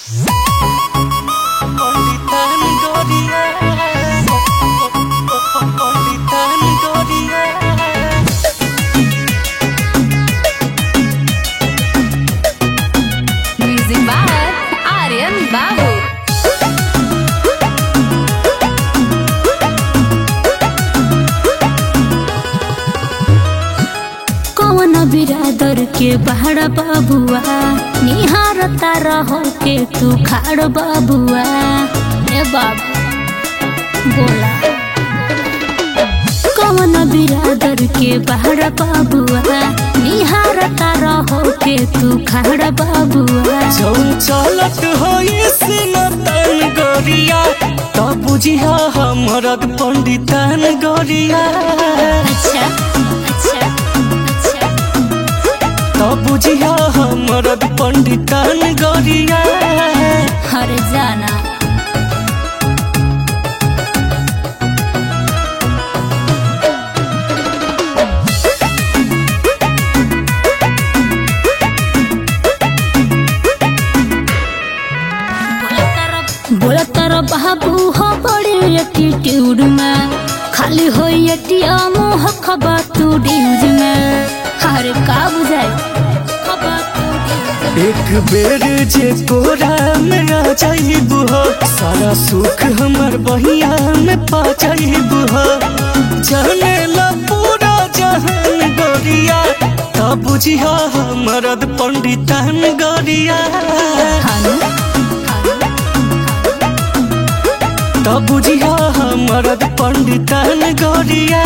पंडितान गोरिया पंडितान गोरिया Music by Aryan Babu. कौन बिरादर के बहड़ बाबुआ निहार तारा हो के तू खाड़ बाबुआ ए बाबू बोला कौन बिरादर के बहड़ बाबुआ निहार तारा हो के तू खाड़ बाबुआ चलत होई सिनतन गोरिया तब बुझिया हमरक पंडितान गोरिया अच्छा अच्छा अच्छा तब बुझिया हमरक पंडितान गोरिया हर जाना बोला तारा बाबू हो बड़े एटीट्यूड में खाली हो एटीएम हो खबा तू ड्यूज में हर का बुझाए खबा तू ड्यूज में। एक बेर जे कोरा में आ जाइबू हो सारा सुख हमर बहिया में पा जाइबू हो जाने ला पूरा जहान गोरिया तब बुझिया हमरद पंडितान गोरिया हानु तब बुझिया हमरद पंडितान गोरिया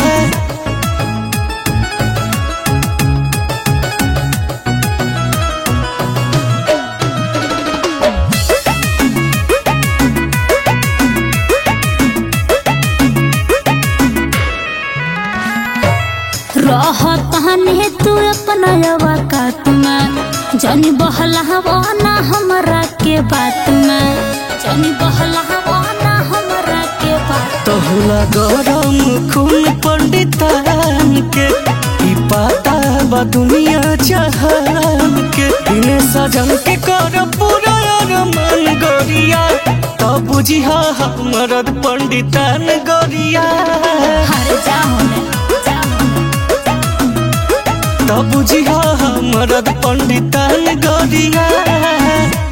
रह तहने तू अपना अवकात में जनी बहलावा ना हमरा के बात में जनी बहलावा ना हमरा के बात तहुला गरम खून पंडितान के ई पाता बा दुनिया जहान के बिने सजन के कर पूरा अरमान गोरिया तब बुझिया हमरद पंडितान गोरिया हर जाओ जाओ तब बुझिया हमरद पंडितान गोरिया